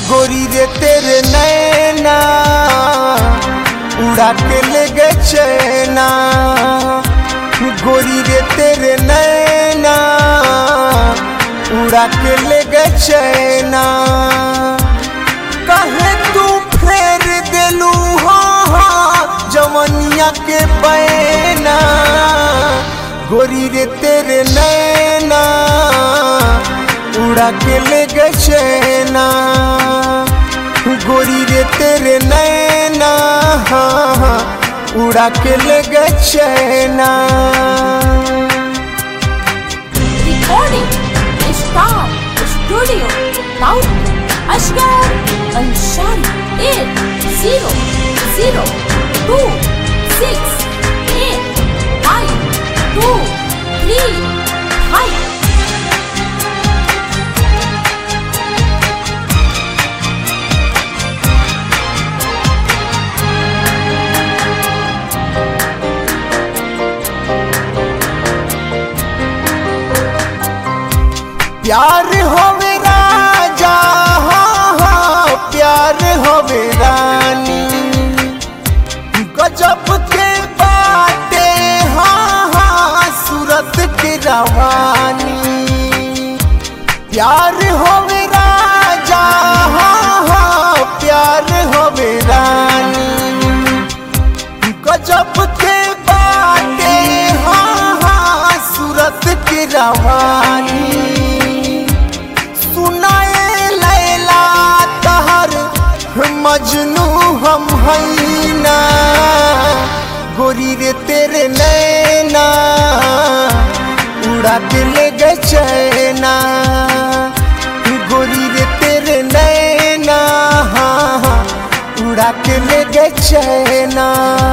गोरी रे तेरे नैना उड़ा के ले गए चैना गोरी रे तेरे नैना उड़ा के ले गए चैना कहे तू फेर देलू हाँ जवनिया के बैना गोरी रे तेरे नैना उड़ा के ले गए चैना गोरी रे तेरे नैना हाँ हाँ उड़ा के ले गए चैना Recording Star Studio Now Ashgar Ansari 8 0 0 2 6 8 5 2 3 5 प्यार होवे राजा हाँ हाँ प्यार होवे रानी गजब के बाटे हाँ हाँ सूरत के रवानी प्यार होवे राजा हाँ हाँ प्यार होवे रानी गजब के बाटे हाँ हाँ सूरत के रवानी सुनाए लैला तहर मजनू हम हैना गोरी रे तेरे नैना उड़ा के ले गए चैना गोरी रे तेरे नैना हाँ, हाँ, उड़ा के ले गए चैना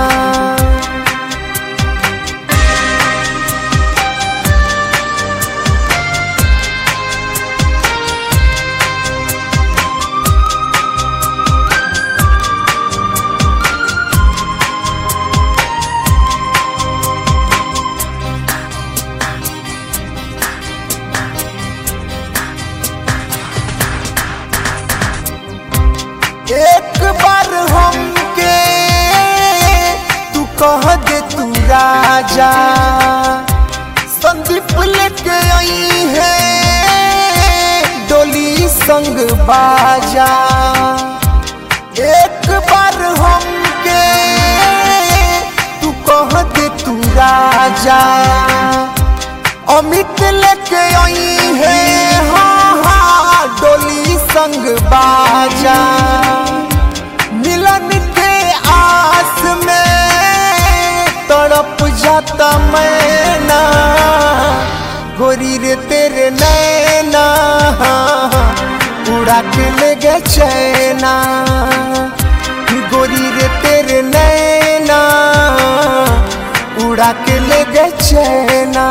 एक बार हमके तू कह दे तू राजा संदीप लेके आई है डोली संग बाजा एक बार हमके तू कह दे तू राजा अमित लेके आई है हाँ हाँ डोली संग बाजा मिलन के आस में तड़प जाता मैना गोरी रे तेरे नैना हाँ, हाँ, उड़ा के ले गए चैना गोरी रे तेरे नैना उड़ा के ले गए चैना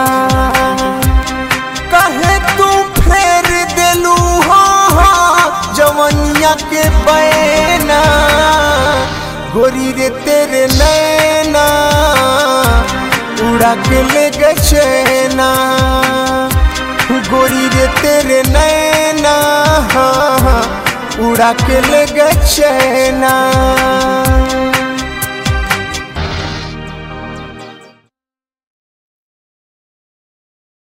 कहे तू फेर देलू हाँ हाँ जवनिया के बैना गोरी रे तेरे नैना उड़ा के ले गए चैना गोरी रे तेरे नैना हाँ हाँ उड़ा के ले गए चैना